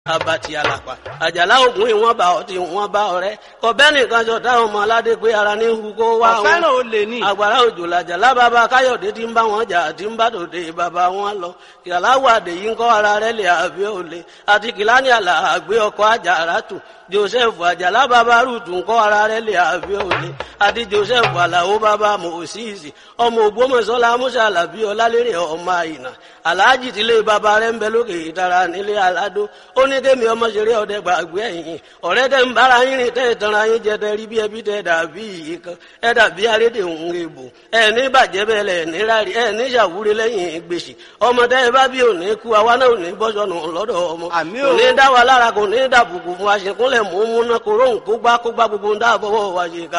abati alapa àjàlá ògùn ìwọ̀n bá ọtí ìwọ̀n bá ọ̀rẹ́ kọbẹ nìkan jọ táwọn ọmọ aládé pé ara ní hu kó wá ọ̀fẹ́ràn olè ní. àgbàrá òjò làjàlá bàbá káyọ̀dé tí ń bá wọn jà tí ń bá tòde bàbá wọn lọ kìláwàdé yìí ń kọ́ ara rẹ̀ lè àbí òle àti kìláni àlà àgbé ọkọ̀ àjàrà tù joseph àjàlá bàbá rúùtù ń kọ́ ara rẹ̀ lè àbí òle àti joseph àlàó bàbá mòsíìsì ọmọ ògbómọ̀ṣọ́lá musa alábí ọlálérè ọmọ àyìnà aláàjì tílé bàbá rẹ̀ ń bẹ lókè ìtara nílé aládó ó ní kémi ọmọ ṣeré ọdẹ gbàgbé ẹ̀yìn ọ̀rẹ́ tẹ́ ń bára yín rìn tẹ́ ìtanra yín jẹ tẹ́ rí bí ẹbí tẹ́ dàbí yìí kan ẹ dàbí arédè òun èbò ẹ ní bàjẹ́ bẹ́ẹ̀ lẹ̀ ní rárí ẹ ní ṣàwúre lẹ́yìn gbèsè ọmọ tẹ́ ẹ bá bí òní kú àwa náà ò ní bọ́sọ̀nù lọ́dọ̀ ọmọ Àmì kò o. ní dá wa lára kò ní dàbùkù fún wa ṣèkúnlẹ̀ mú múná kóró nkó gbá kó gbá gbogbo ń dáàbọ̀wọ̀ wa ṣe ká